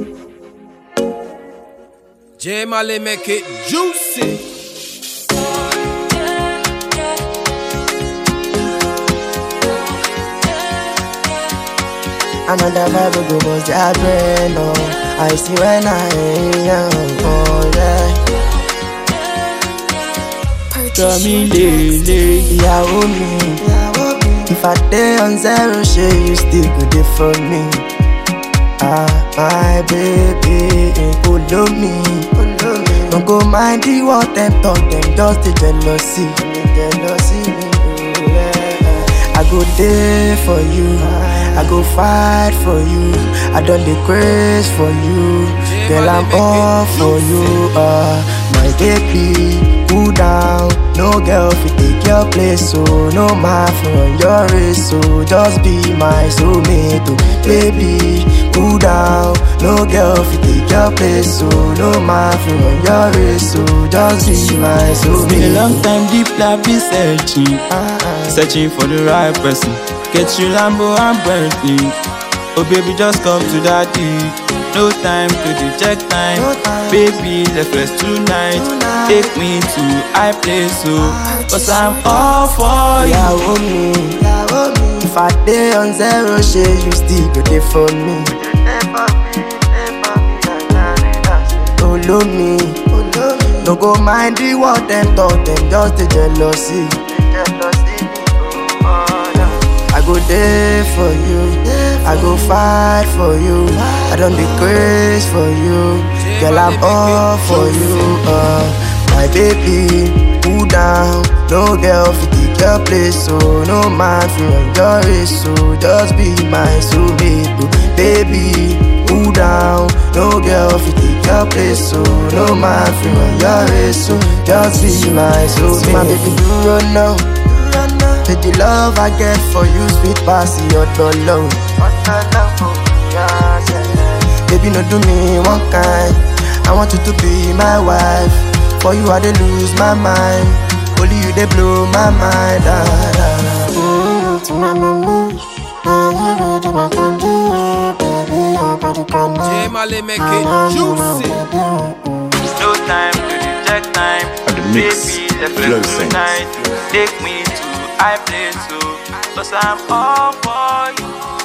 J Mali make it juicy. Another vibe go bust their brain, oh I see when I am, oh yeah Tell me lele Ìyàwó mi If I dey on zero ṣe you still go dey for me Ah, my baby, follow me No go mind the what them talk, them just dey jealousy Jealousy me, oh, yeah. I go there for you I go fight for you I don dey craze for you Girl I'm all for you uh, My baby cool down No girl fit take your place so No man from your race so Just be my soulmate oh Baby cool down No girl fit take your place so No man from your race so Just be my It's been a soulmate long time deep life been searching Ah, ah. Searching for the right person Get you Lambo and Bentley Oh baby just come to daddy No time to check time No time. Baby let's rest tonight Tonight. Take me to high place so Cause I'm all for you ìyàwó mi if I dey on zero ṣe you still go dey for me. Olo mi no go mind the what dem talk dem just dey jealousy. I go dey for you, I go fight for you, I don dey craze for you, girl I'm all for you. Uh, my baby, cool down, no girl fit take your place, so no man fit run your race, so just be my soulmate, oh. baby. Cool down, no girl fit take your place, so no man fit run your race, so just be my soulmate. My baby, do run now. Say the love I get for you sweet pass your dollar. Baby, no do me one kind. I want you to be my wife. For you, I dey lose my mind. Only you they blow my mind. Ah, ah, J Mali make it juicy. No time to check time At the mix, Baby let's Flow rest Sense. tonight Take me to high place so Cause I'm all for you